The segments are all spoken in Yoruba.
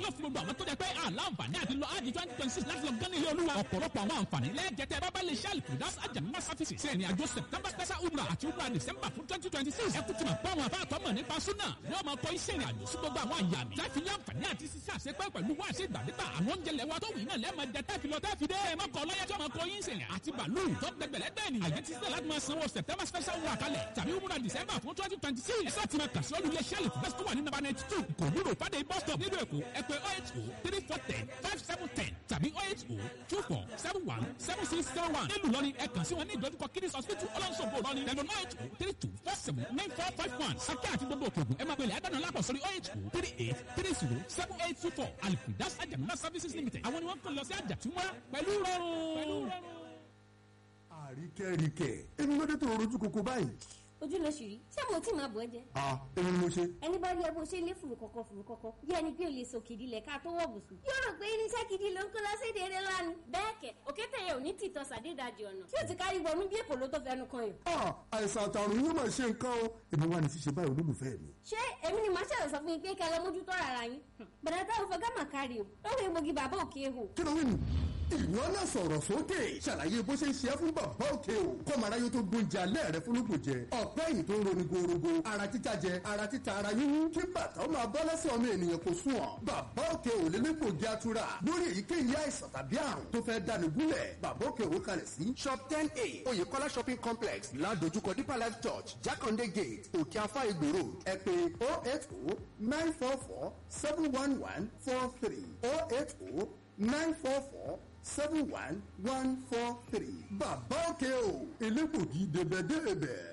yóò fún gbogbo àwọn tó jẹ pé àlàǹfààní àti lọ ájì twenty twenty six láti lọ gán ilé olúwa ọ̀pọ̀lọpọ̀ àwọn àǹfààní lẹ́ẹ̀jẹ̀tẹ̀ bábá lè ṣe àlùkùdás àjàmínà sáfìsì sí ẹni àjọ september special umrah àti umrah december fún twenty twenty six ẹ kú ti mọ̀ pé àwọn afáàtọ́ mọ̀ nípa súnà yóò máa kọ́ iṣẹ́ ìrìn àjò sí gbogbo àwọn àyà mi láti ní àǹfààní àti ṣiṣẹ́ àṣepẹ́ pẹ̀lú wá ṣe ìgbàdégbà àwọn oúnjẹ lẹ́wà tó wù náà lẹ́ẹ̀mọ jẹ tẹ́fi lọ tẹ́fi dé ẹ má kọ́ lọ́yẹ́ tí wọ́n kọ́ yín sẹ̀rẹ̀ àti bàálù tó gbẹgbẹ̀lẹ́ bẹ́ẹ̀ ni àyẹ̀ ti sílẹ̀ láti máa sanwó september special umrah kalẹ̀ tàbí umrah december fún twenty twenty six ẹ sáà ti máa kà sí olùlé sẹ́ẹ̀lì fún bẹ́sítọ́ wà ní nàbà ninety two kò wúlò fàdé bus stop nílùú èkó ẹ pé oh eight oh three four ten five seven ten tàbí oh eight oh two four seven one seven six seven one nílùú lọ́ni ẹ kàn sí wọn ní ìdojúkọ kiddies hospital ọlọ́nṣogbo lọ́ni tẹ̀lé oh eight oh three two four seven nine four five one sákẹ́ àti gbogbo òkè ògùn ẹ máa pèlè àdánù lápò sórí oh eight oh three eight three zero seven eight two four alifidas ajamuna services limited àwọn ni wọ́n kàn lọ sí àjàtúmọ̀ pẹ̀lú rọrùn. àríkẹ́ríkẹ́ èmi ló dé tó rojú koko báyìí. ojú ló ṣì rí ṣé mo tí máa bọ̀ ẹ́ jẹ́ a èmi ni mo ṣe. ẹni bá rí ẹ bó ṣe lé fùrù kọ̀kọ̀ fùrù kọ̀kọ̀ bí ẹni pé o lè sọ kìdí lẹ̀ ká tó wọ̀ bùsùn. yóò rò pé irinṣẹ́ gidi ló ń kó lọ sí èdè eré lánàá. bẹ́ẹ̀ kẹ̀ òkété yẹn ò ní tìtọ́ sàdédàjì ọ̀nà tí ó ti kárí wọnú bí èpò ló tó fẹnu kan yàn. a àìsàn àtàrùn yóò máa ṣe nǹkan o èmi wà ní ṣíṣe báyìí olólùfẹ́ mi. ṣé èmi ni màá ṣẹlẹ̀ sọ fún yín pé kẹ́ ẹ lọ mójútó rárá yín. bẹ̀rẹ̀ táwọn fẹ́ gámà kárí o lórí egbògi bàbá òkè hò. kí ló wí nù. ìwọ náà sọ̀rọ̀ sókè ṣàlàyé bó ṣe ń ṣe é fún bàbá òkè o kọ́mọ aráyé tó gbóúnjẹ alẹ́ rẹ fún lóko jẹ ọ̀pẹ́ yìí tó ń roni gorogo ara títa jẹ ara títa ara yíyún kí bàtà ó máa bọ́ lẹ́sẹ̀ ọmọ ènìyàn kò sùn ọ́ bàbá òkè ò lé lẹ́gbògi atura lórí èyíkéyìí àìsàn tàbí àrùn tó fẹ́ dáni gúnlẹ̀ bàbá òkè ò kalẹ̀ sí shop ten a oyèkọ́lá shopping complex ládojúkọ deeper life church jákàndé gate òkè afá igbó road ẹ pè oh eight oh nine four four seven one one four three oh eight oh nine four four seven one one four three bàbá òkè o elégbògi débẹ̀débẹ̀.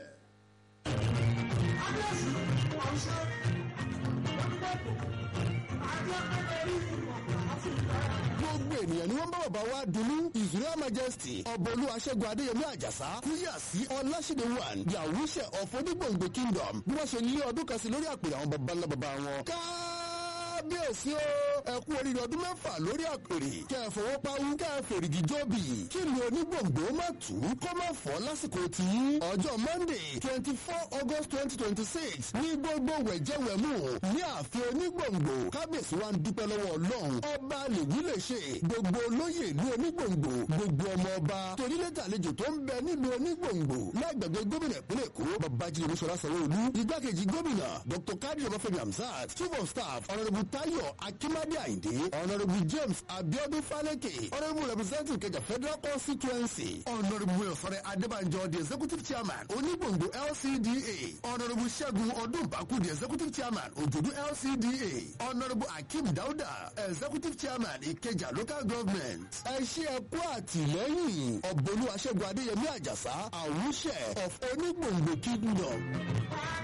gbogbo ènìyàn ni wọ́n bá bàbá wa dunu israel majesty ọbọ̀lú aṣẹ́gun adéyẹmí àjàsá kúyà sí ọláṣídé one the awúṣẹ of onígbòǹgbò kingdom bí wọ́n ṣe lé ọdún kan sí lórí àpèrè àwọn baba ńlá baba wọn. kábíyèsí o ẹ kú oríire ọdún mẹ́fà lórí àpèrè kẹ́ ẹ fọwọ́ pawú kẹ́ ẹ fèrègì jọ́bì kí ni onígbòǹgbò má tù ú kó má fọ́ lásìkò tí ọjọ́ monday twenty four august twenty twenty six ní gbogbo wẹ̀jẹ̀wẹ̀mú ní ààfin onígbòǹgbò kábíyèsí wa ń dúpẹ́ lọ́wọ́ ọlọ́run ọba lèwí lè ṣe gbogbo olóyè ìlú onígbòǹgbò gbogbo ọmọ ọba torílẹ̀tà àlejò tó ń bẹ nílùú onígbòǹgbò lágbègbè gómìnà ìpínlẹ̀ èkó babájídé olúṣọlá sanwó-olú igbákejì gómìnà dr kadir ọbáfẹ́mi hamzat chief of staff honourable tayo akimade ayinde honourable james abiodun faleke honourable representative kẹjà federal constituency honourable ọ̀sọ̀rẹ́ adébànjọ the executive chairman onígbòǹgbò lcda honourable ṣẹ́gun ọdúnbàkú the executive chairman òjòdú lcda honourable akeem dauda executive chairman ìkẹjà local government ẹ ṣe ẹ kú àtìlẹ́yìn ọ̀bọ̀lú aṣẹ́gun adéyẹmí àjàsá àwùṣẹ of onígbòǹgbò kingdom.